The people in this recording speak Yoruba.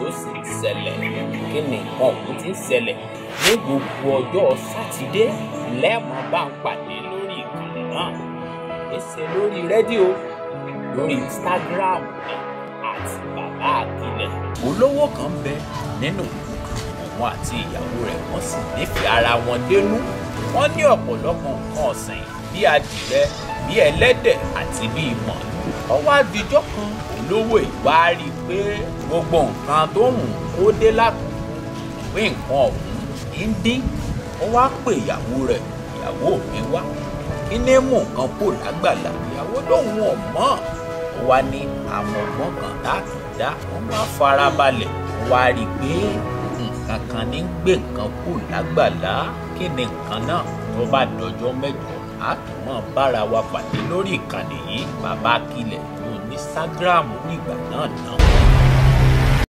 sì ń ṣẹlẹ̀ kí ni nǹkan ọ̀hún ti ń ṣẹlẹ̀ ní gbogbo ọjọ́ sátidé lẹ́ẹ̀mọ́ bá ń pàdé lórí ìkànnì náà èsè lórí rédíò lórí instagram ni àti bàbá àkìlẹ̀ olówó kan bẹ nínú ìlú kan òun àti ìyàwó rẹ̀ wọ́n sì nífẹ̀ẹ́ ara wọn dénú wọ́n ní ọ̀pọ̀lọpọ̀ nǹkan ọ̀sìn bíi adìrẹ bíi ẹlẹ́dẹ̀ àti bíi mọ̀lú ọwọ́ àdìjọ́ kan olówó ìwà rí i pé gbogbo nǹkan tó ń kó dé lákòókò pé nǹkan ọ̀hún ń dín ó wá pè ìyàwó rẹ̀ ìyàwó mi wá kí ní mú nǹkan kó lágbàlá ìyàwó lòun ò mọ̀ ó wá ní àwọn ọgbọ́n kan láti dá wọ́n máa farabalẹ̀ ó wá rí i pé nǹkan kan ní gbé nǹkan kó lágbàlá kí ni nǹkan náà tó bá dọjọ́ mẹ́jọ a tún mọ̀ bára wa pàdé lórí ìkànnì yìí bàbá kílẹ̀ ní Instagram nígbà náà náà.